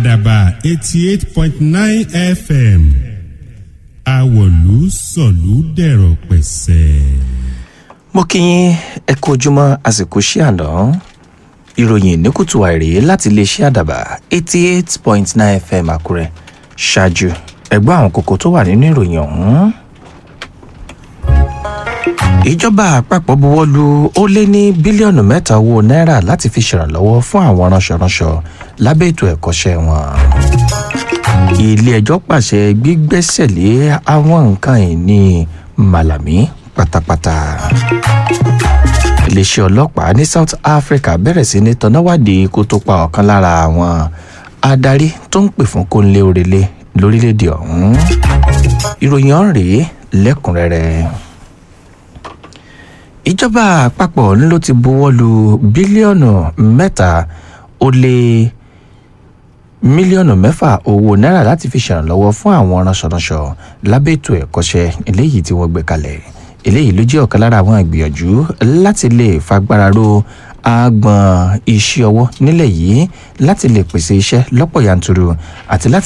àdàbà eighty eight point nine fm àwọ̀lú sọ̀lú dẹ̀rọ̀ pẹ̀sẹ̀. mo kí yín ẹ kú ojúmọ́ àsìkò sí àná ìròyìn ní kùtù àìrè láti iléeṣẹ́ àdàbà eighty eight point nine fm àkúrẹ́ ṣáájú ẹgbẹ́ àwọn kókó tó wà nínú ìròyìn ọ̀hún. ìjọba àpapọ̀ buwọ́ lu ó lé ní bílíọ̀nù mẹ́ta owó náírà láti fi ṣèrànlọ́wọ́ fún àwọn ránṣọránṣọ lábẹ́ ètò ẹ̀kọ́ṣẹ́ wọn. ilé ẹjọ́ pàṣẹ gbígbẹ́sẹ̀ lé àwọn nǹkan ìní màlàmí pátápátá. iléeṣẹ́ ọlọ́pàá ní south africa bẹ̀rẹ̀ sí ní tọ́náwádìí kó tó pa ọ̀kan lára àwọn adarí tó ń pè fún kóńlé òrèlé lórílẹ̀‐èdè ọ̀hún. ìròyìn ọ̀hún rèé lẹ́kùnrẹ́rẹ́ ìjọba àpapọ̀ ló ti buwọ́ lu bílíọ̀nù mẹ́ta ó lé mílíọ̀nù mẹ́fà owó náírà láti fi ṣèrànlọ́wọ́ fún àwọn ránṣọránṣọ lábẹ́ ètò ẹ̀kọ́ṣẹ́ eléyìí tí wọ́n gbé kalẹ̀ eléyìí ló jẹ́ ọ̀kan lára àwọn ìgbìyànjú láti lè fagbára ro agbọ̀n iṣẹ́ ọwọ́ nílẹ̀ yìí láti lè pèsè iṣẹ́ lọ́pọ̀ yanturu àti láti